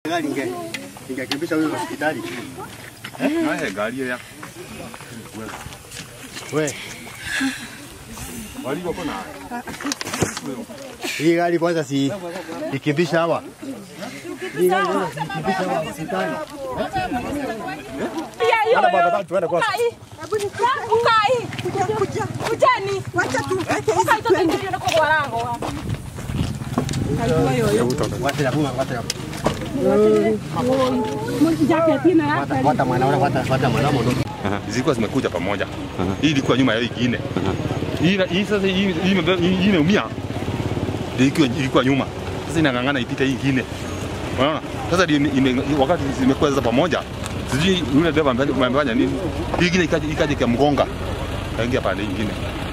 Gari inge ingekimbisha huyo hospitali. Nahe gari ile. We, Wali wako na. hii gari kwanza si ikimbisha hawa. Hii gari kwanza si ikimbisha hawa hospitali. Pia hiyo Baba, hiyo. baba, tuende kwa- Ukai. Ukai. Kujani. Wacha tuweke hizi Ukai toka ndio na kwa rango. Wacha ya kuma, wacha ya. Jacket ina Wata wata mwana wala wata wata mwana mwana. Zilikuwa zimekuja pamoja. Hii ilikuwa nyuma ya hii ingine. Hii na- hii sasa hii hii ime- hii imeumia. Ndio ilikuwa ilikuwa nyuma. Sasa inang'ang'ana ipite hii ingine. Unaona? Sasa ndio ime- ime- wakati zimekuwa sasa pamoja. Sijui yule dereva amefanya amefanya nini. Hii ingine ikaja ikaja ikamgonga. Kaingia pande nyingine.